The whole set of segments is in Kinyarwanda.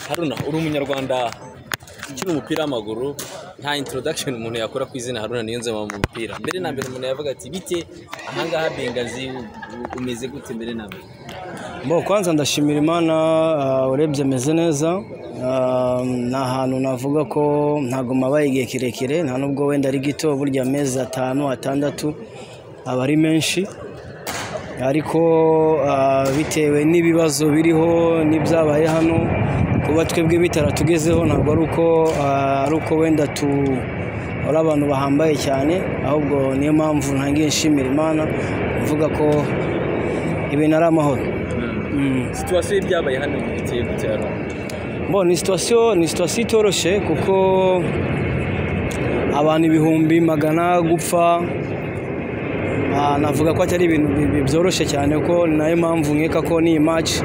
Haruna uri umunyarwanda ukina umupira w'amaguru nta introduction umuntu yakora ku izina Haruna Niyonzima mu mupira mbere na mbere umuntu yavuga ati bite ahangaha Bengazi u- u- umeze gute mbere na mbere Bo kwanza ndashimira imana ah, urebye ameze neza Ah, ni ahantu navuga ko ntabwo mabaye igihe kirekire nta nubwo wenda ari gito burya amezi atanu atandatu aba ari menshi ariko ah, bitewe n'ibibazo biriho n'ibyabaye hano kuba twebwe bitaratugezeho ntabwo ari uko ah, ari uko wenda tu ari abantu bahambaye cyane ahubwo niyo mpamvu ntangiye nshimira imana mvuga ko ibintu ari amahoro Mm. situation y'ibyabaye hano biteye gute Haruna Bon, ni situwasiyo ni situwasiyo itoroshye kuko abantu ibihumbi magana gupfa ah, navuga ko atari ibintu bi- bi- byoroshye cyane kuko ni nayo mpamvu nkeka ko n'iyi maci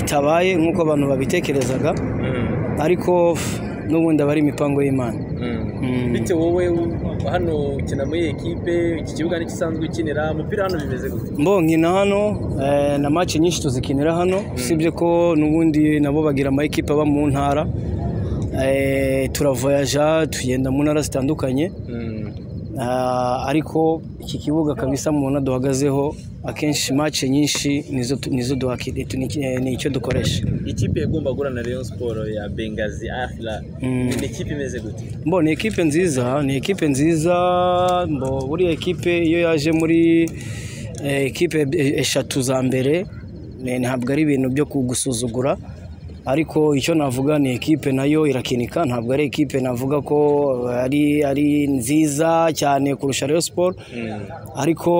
itabaye nk'uko abantu babitekerezaga Mm, ariko f- n'ubundi aba ari imipango y'imana mm. Mm. bite wowe u- hano ukina muri iyi ekipe iki kibuga n'igisanzwe ukinira umupira hano bimeze gute Mbo nkina hano eh, na match nyinshi tuzikinira hano usibye ko n'ubundi nabo bagira ama ekipa aba mu ntara Eh, turavoyaja tugenda mu ntara zitandukanye Mm, Ah, ariko iki kibuga kabisa mubona duhagazeho akenshi match nyinshi nizo tu- nizo duhakiri ni icyo dukoresha ikipe igomba guhura na Rayon Sport ya Bengazi Afla Mm. ni ikipe imeze gute mbo ni ekipe nziza ni ekipe nziza mbo buriya ekipe iyo yaje muri eh, ekipe e- eshatu za mbere eh, ntabwo ari ibintu byo kugusuzugura ariko icyo navuga ni ekipe nayo irakinika ntabwo ari ekipe navuga ko eh, ari ari nziza cyane kurusha Rayon Sport Mm. ariko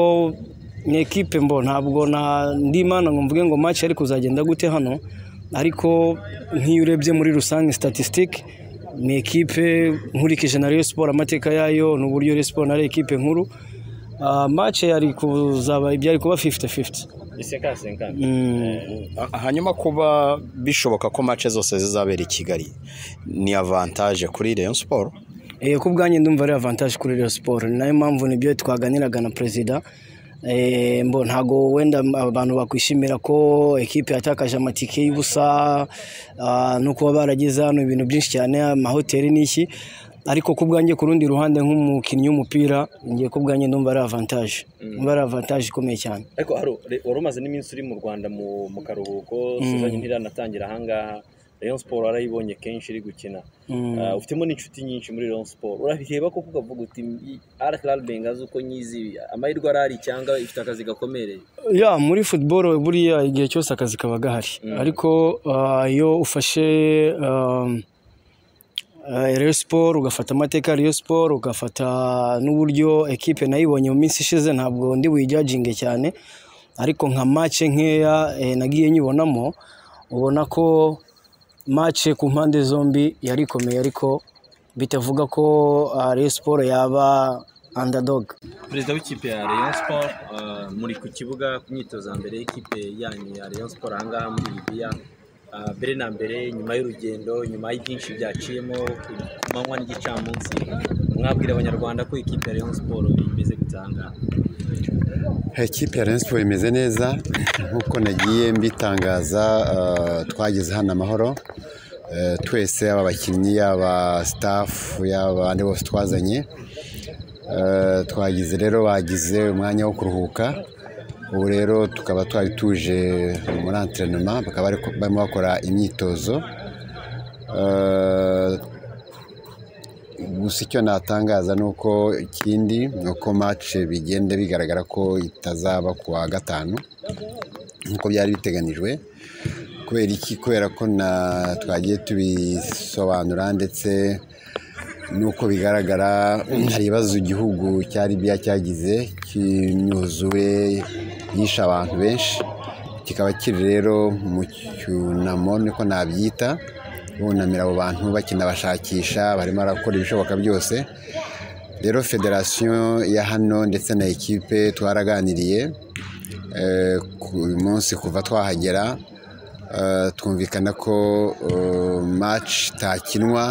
ni ekipe mbo ntabwo na ndimana ngo mvuge ngo match ari kuzagenda gute hano ariko nk'iyo urebye muri rusange statistique ni ekipe nkurikije na Rayon Sport amateka yayo n'uburyo Rayon Sport na Rayon ekipe nkuru Ah, match yari kuzaba ibyari kuba 50-50 isenka senka Mm. Ha- hanyuma kuba bishoboka ko mace zose zizabera i Kigali ni avantage kuri Rayon Sport Eh, ku bwanjye ndumva ari avantage kuri Rayon Sport ni nayo mpamvu nibyo twaganiraga na perezida Eh, mbo ntago wenda m- abantu bakwishimira ko ekipe yatakaje amatike y'ubusa ah, no kuba barageze hano ibintu byinshi cyane amahoteli n'iki ariko ku bwanjye ku rundi ruhande nk'umukinnyi w'umupira ngiye ku bwanjye ndumva ari avantage ndumva ari avantage ikomeye cyane ariko haro re- wari umaze n'iminsi uri mu rwanda mu mu karuhuko sizanye ntiranatangira ahangaha rayon siporo warayibonye kenshi iri gukina Mm. Ah, ufitemo n'inshuti nyinshi muri rayon siporo urabireba koko ukavuga uti arhlal bengazi uko nyizi amahirwe arahari cyangwa ifite akazi gakomereye ya muri football buriya igihe cyose akazi kaba gahari ariko ah, iyo ufashe um, eh, Rayon Sport ugafata amateka ya Rayon Sport ugafata n'uburyo ekipe nayibonye mu minsi ishize ntabwo ndi buyijajinge cyane ariko nka match nkeya eh, nagiye nyibonamo ubona ko match ku mpande zombi yari ikomeye ariko bitavuga ko ah, Rayon Sport yaba underdog perezida w'ikipe ya rayon siporo muri ku kibuga ku myitozo ya mbere y'ikipe yanyu ya rayon siporo ahangaha muri libiya Ah, mbere na mbere nyuma y'urugendo nyuma y'ibyinshi byaciyemo ku ku manywa n'igicamunsi mwabwira abanyarwanda ko ikipe ya rayon siporo imeze gute ahangaha Ekipe ya Rayon Sport imeze neza nk'uko nagiye mbitangaza eh, twageze hano amahoro Eh, twese yaba abakinnyi yaba staff yaba abandi bose twazanye Eh, twagize rero bagize umwanya wo kuruhuka ubu rero tukaba twari tuje muri entrenema bakaba bari- barimo bakora imyitozo Eh, gusa icyo natangaza ni uko ikindi ni uko match bigenda bigaragara ko itazaba ku wa gatanu nk'uko byari biteganijwe kubera iki kubera ko na twagiye tubisobanura ndetse n'uko bigaragara hari ibibazo igihugu cya Libya cyagize cy'imyuzure yishe abantu benshi kikaba kiri rero mu cyunamo niko nabyita bunamira abo bantu bakinabashakisha barimo barakora ibishoboka byose rero federasiyo ya hano ndetse na ekipe twaraganiriye eh, ku uyu munsi kuva twahagera eh, twumvikana ko eh, match itakinwa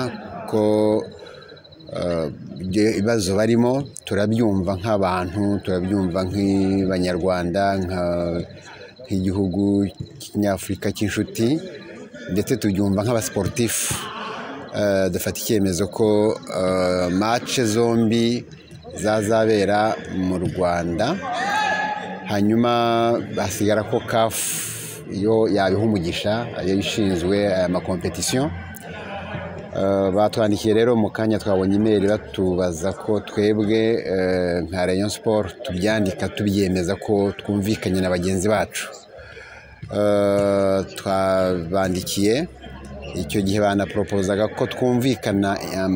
ko eh, ibyo ibibazo barimo turabyumva nk'abantu turabyumva nk'abanyarwanda nka- nk'igihugu cy'inyafurika cy'inshuti ndetse tubyumva nk'abasiporutifu Eh, dufata icyemezo ko eh, mace zombi zazabera mu rwanda hanyuma hasigara ko kafu iyo yabiha umugisha iyo ishinzwe aya makompetisiyo Eh, batwandikiye rero mu kanya twabonye imeri batubaza ko twebwe eh, nka rayon siporo tubyandika tubyemeza ko twumvikanye na bagenzi bacu Eh, twabandikiye icyo gihe banaporopozaga ko twumvikana em,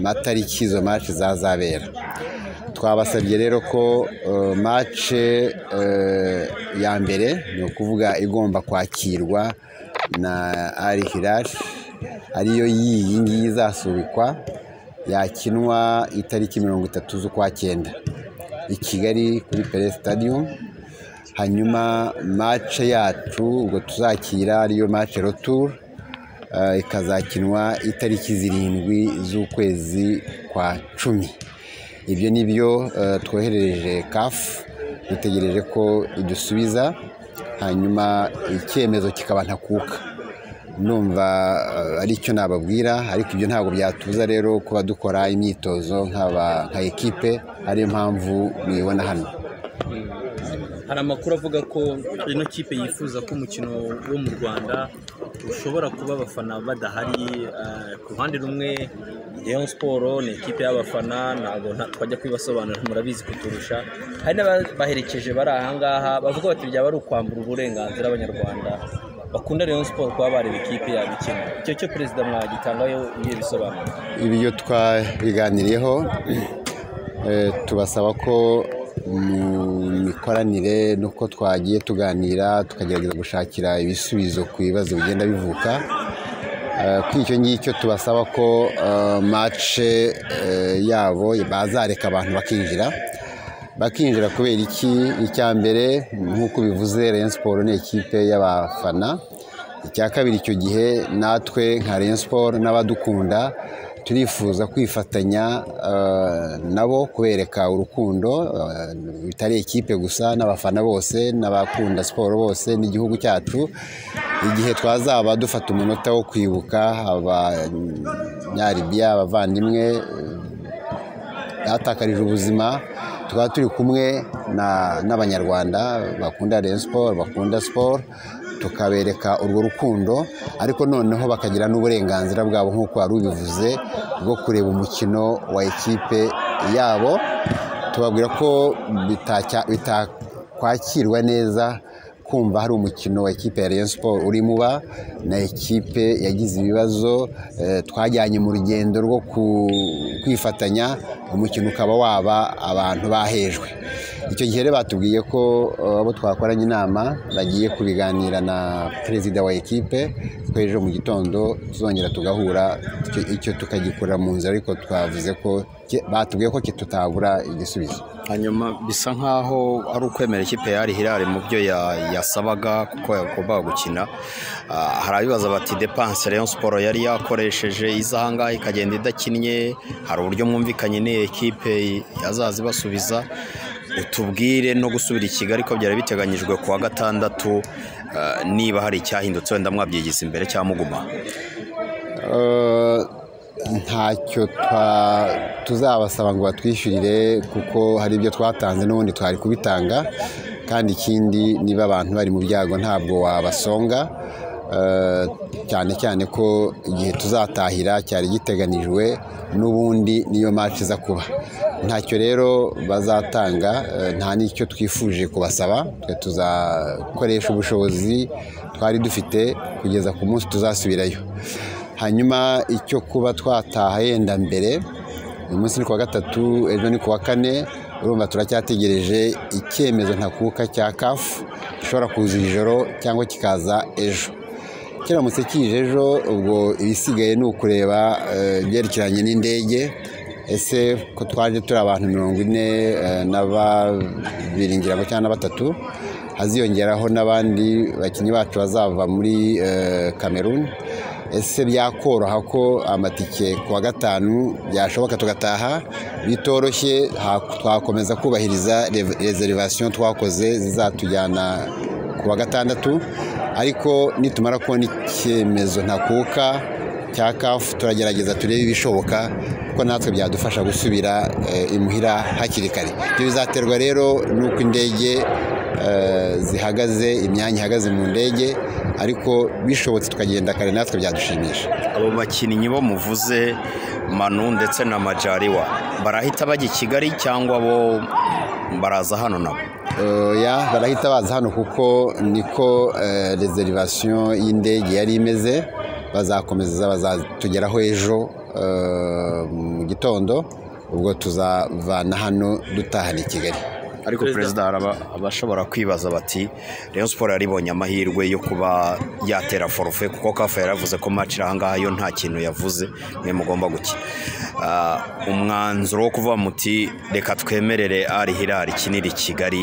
amatariki izo maci zazabera twabasabye rero ko eh, mace eh, ya mbere ni ukuvuga igomba kwakirwa na ari hirari ariyo y'iyi ngiyi izasubikwa yakinwa itariki mirongo itatu z'ukwa cyenda i kigali kuri pere stadium hanyuma mace yacu ubwo tuzakira ariyo mace retour eh, ikazakinwa itariki zirindwi z'ukwezi kwa cumi ibyo ni byo eh, twoherereje kafu dutegereje ko idusubiza hanyuma icyemezo kikaba ntakuka numva eh, ari cyo nababwira ariko ibyo ntabwo byatuza rero kuba dukora imyitozo nk'aba nka ekipe ariyo mpamvu mubibona hano hari amakuru avuga ko ino kipe yifuza ko umukino wo mu rwanda ushobora kuba abafana badahari eh, ku ruhande rumwe Rayon siporo ni ikipe y'abafana ntabwo nta- twajya kubibasobanurira murabizi kuturusha hari n'abaherekeje bari ahangaha bavuga bati byaba ari ukwambura uburenganzira abanyarwanda bakunda Rayon siporo kuba bareba ikipe yabo ikina icyo cyo perezida mwagitangaho ibihe bisobanuro ibyo twabiganiriyeho eh, tubasaba ko mu mikoranire nuko twagiye tuganira tukagerageza gushakira ibisubizo ku bibazo bigenda bivuka Eh, kuri icyo ngicyo tubasaba ko eh, mace eh, yabo bazareka abantu bakinjira bakinjira kubera iki icya mbere nk'uko bivuze Rayon Sport ni ikipe y'abafana icya kabiri icyo gihe natwe nka Rayon Sport n'abadukunda turifuza kwifatanya eh, nabo kubereka urukundo eh, bitari ikipe gusa n'abafana bose n'abakunda siporo bose n'igihugu cyacu igihe twazaba dufata umunota wo kwibuka abanyaribiya abavandimwe batakarije ubuzima tukaba turi kumwe na- n'abanyarwanda bakunda Rayon Sport bakunda siporo tukabereka urwo rukundo ariko noneho bakagira n'uburenganzira bwabo nk'uko wari ubivuze bwo kureba umukino wa ekipe yabo tubabwira ko bitacya- bitakwakirwa neza kumva hari umukino wa ekipe ya Rayon Sport uri muba na ekipe yagize ibibazo eh, twajyanye mu rugendo rwo ku- kwifatanya umukino ukaba waba abantu bahejwe icyo gihe rero batubwiye ko eh, abo twakoranye inama bagiye kubiganira na perezida wa ekipe twejo mu gitondo tuzongera tugahura icyo- icyo tukagikora mu nzira ariko twavuze ko ki- batubwiye ko tutabura igisubizo hanyuma bisa nk'aho ari ukwemera ikipe yari hirare mu byo ya- yasabaga kuko yagombaga gukina Ah, hari abibaza bati depanse Rayon Sport yari yakoresheje iza ahangaha ikagenda idakinnye hari uburyo mwumvikanye n'iyi ekipe yazaza ibasubiza utubwire no gusubira i Kigali ko byari biteganyijwe ku wa gatandatu ah, niba hari icyahindutse wenda mwabyigiza imbere cyangwa muguma Eh, ntacyo twa- tuzabasaba ngo batwishyurire kuko hari ibyo twatanze n'ubundi twari kubitanga kandi ikindi niba abantu bari mu byago ntabwo wabasonga Eh, cyane cyane ko igihe tuzatahira cyari giteganijwe n'ubundi niyo maci iza kuba ntacyo rero bazatanga eh, nta n'icyo twifuje kubasaba twe tuzakoresha ubushobozi twari dufite kugeza ku munsi tuzasubirayo hanyuma icyo kuba twataha yenda mbere uyu munsi ni kuwa gatatu ejo ni kuwa kane urumva turacyategereje icyemezo ntakuka cya kafu gishobora kuza iri joro cyangwa kikaza ejo kiramutse kije ejo ubwo ibisigaye ni ukureba eh, ibyerekeranye n'indege ese ko twaje turi abantu mirongo ine eh, na babiri ngira ngo cyangwa na batatu haziyongeraho n'abandi bakinnyi bacu bazava muri eh, Cameroon ese byakoroha ko amatike ku wa gatanu byashoboka tugataha bitoroshye ha- twakomeza kubahiriza rezerivasiyo twakoze zizatujyana ku wa gatandatu ariko nitumara kubona icyemezo ntakuka cya kafu turagerageza turebe ibishoboka kuko natwe byadufasha gusubira eh, imuhira hakiri kare ibyo bizaterwa rero n'uko indege eh, zihagaze imyanya ihagaze mu ndege ariko bishobotse tukagenda kare natwe byadushimisha abo bakinnyi bo muvuze manu ndetse na majariwa barahita bajya i kigali cyangwa bo baraza hano nabo oya barahita baza hano kuko niko rezerivasiyo y'indege yari imeze bazakomeza bazatugeraho ejo eh, mu gitondo ubwo tuzavana hano dutahana i kigali ariko perezida hari aba- abashobora kwibaza bati rayon siporo yaribonye amahirwe yo kuba yatera forufe kuko kafa yaravuze ko match iri ahangaha yo nta kintu yavuze mwe mugomba gukina Ah, umwanzuro wo kuvuga muti reka twemerere ari hirari kiniri kigali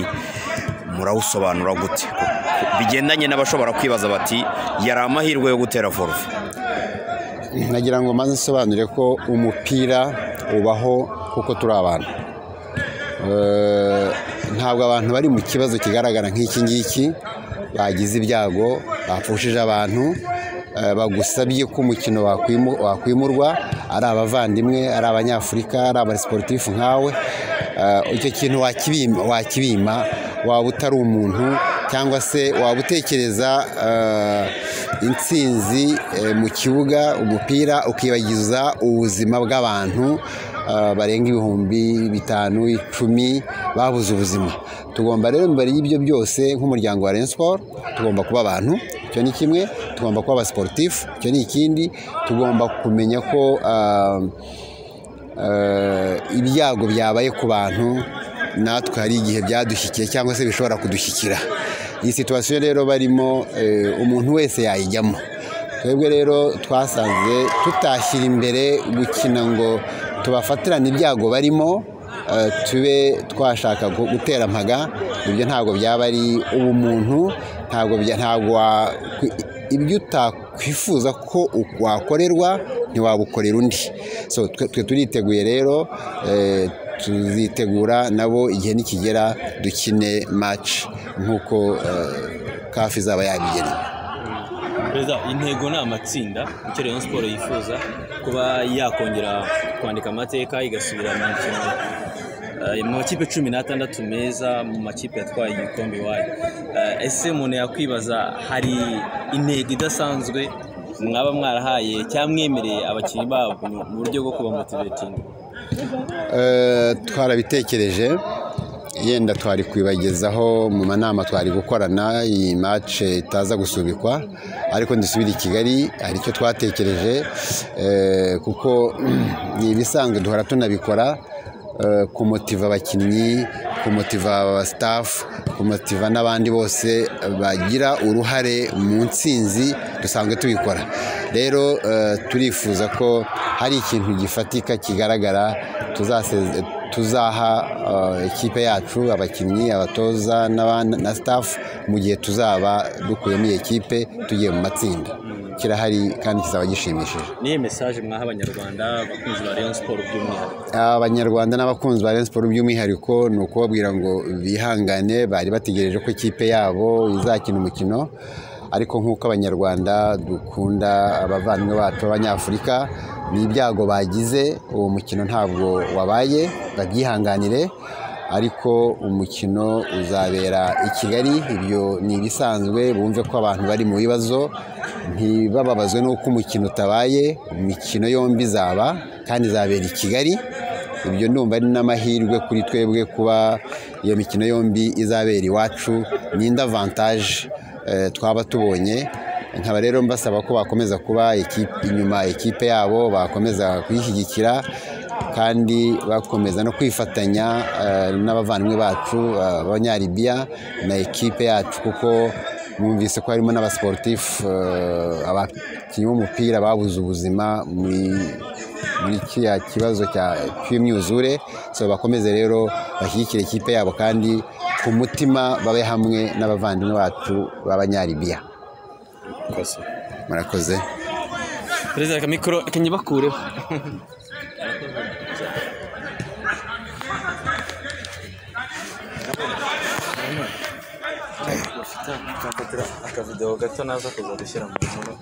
murawusobanura gute bigendanye n'abashobora kwibaza bati yari amahirwe yo gutera forufe nagira ngo maze nsobanure ko umupira ubaho kuko turi abantu Eh, ntabwo abantu bari mu kibazo kigaragara nk'iki ngiki bagize ibyago bapfushije abantu eh, bagusabye ko umukino wakwimu- wakwimurwa ari abavandimwe ari abanyafurika ari abasiporutifu nkawe Eh, icyo kintu wakibima wakibima waba utari umuntu cyangwa se waba utekereza eh, intsinzi eh, mu kibuga umupira ukibagiza ubuzima bw'abantu eh, barenga ibihumbi bitanu icumi babuze ubuzima tugomba rero mbere y'ibyo byose nk'umuryango wa Rayon Sport tugomba kuba abantu icyo ni kimwe tugomba kuba abasiporutifu icyo ni ikindi tugomba kumenya ko eh, eh, ibyago byabaye ku bantu natwe hari igihe byadushyikiye cyangwa se bishobora kudushyikira iyi situwasiyo rero barimo eh, umuntu wese yayijyamo twebwe rero twasanze tutashyira imbere gukina ngo tubafatirane ibyago barimo eh, tube twashaka gu- gutera mpaga ibyo ntabwo byaba ari ubumuntu ntabwo bya- ntabwo wa- kwi- ibyo utakwifuza ko u- wakorerwa ntiwabukorera undi so twe twe turiteguye rero eh, tuzitegura nabo igihe nikigera dukine match nk'uko eh, kafi izaba yabigeneye perezida intego ni amatsinda icyo rayon siporo yifuza kuba yakongera kwandika amateka igasubira mu mikino eh, mu makipe cumi n'atandatu meza mu makipe yatwaye igikombe iwayo Eh, ese umuntu yakwibaza hari intego idasanzwe mwaba mwarahaye cyangwa mwemereye abakinnyi babo mu buryo bwo kuba motivating Eh, twarabitekereje yenda twari kwibagezaho mu manama twari gukorana iyi mace itaza gusubikwa ariko ndisubira i kigali hari icyo twatekereje eh, kuko ni ibisanzwe duhora tunabikora eh, kumotiva abakinnyi kumotiva abasitafu kumotiva n'abandi bose bagira uruhare mu nsinzi dusanzwe tubikora rero eh, turifuza ko hari ikintu gifatika kigaragara tuzaseze- tuzaha eh, ikipe yacu abakinnyi abatoza n'aban- na staff mu gihe tuzaba dukuyemo iyi kipe tugiye mu matsinda kirahari kandi kizaba gishimishije niyo mesaje mwaha abanyarwanda abakunzi ba rayon siporo by'umwihariko abanyarwanda n'abakunzi ba Rayon Sports by'umwihariko ni ukubabwira ngo bihangane bari bategereje ko ikipe yabo izakina umukino ariko nk'uko abanyarwanda dukunda abavandimwe bacu b'abanyafurika ni ibyago bagize uwo mukino ntabwo wabaye babyihanganire ariko umukino uzabera i Kigali ibyo ni ibisanzwe bumve ko abantu bari mu bibazo ntibababazwe n'uko umukino utabaye imikino yombi izaba kandi izabera i Kigali ibyo ndumva ari n'amahirwe kuri twebwe kuba iyo mikino yombi izabera iwacu n'indi avantage eh, twaba tubonye nkaba rero mbasaba ko bakomeza kuba ikipe- inyuma ikipe yabo bakomeza kuyishyigikira kandi bakomeza no kwifatanya eh, n'abavandimwe bacu eh, abanyaribiya na ekipe yacu kuko mwumvise ko harimo n'abasiporutifu eh, abakinnyi b'umupira babuze ubuzima muri muri kiriya kibazo cya cy'imyuzure so bakomeze rero bashyigikire ikipe yabo kandi ku mutima babe hamwe n'abavandimwe bacu b'abanyaribiya murakoze perezida reka mikoro reka nyibakureho akavidewo gato naza kuza gushyira mu nkono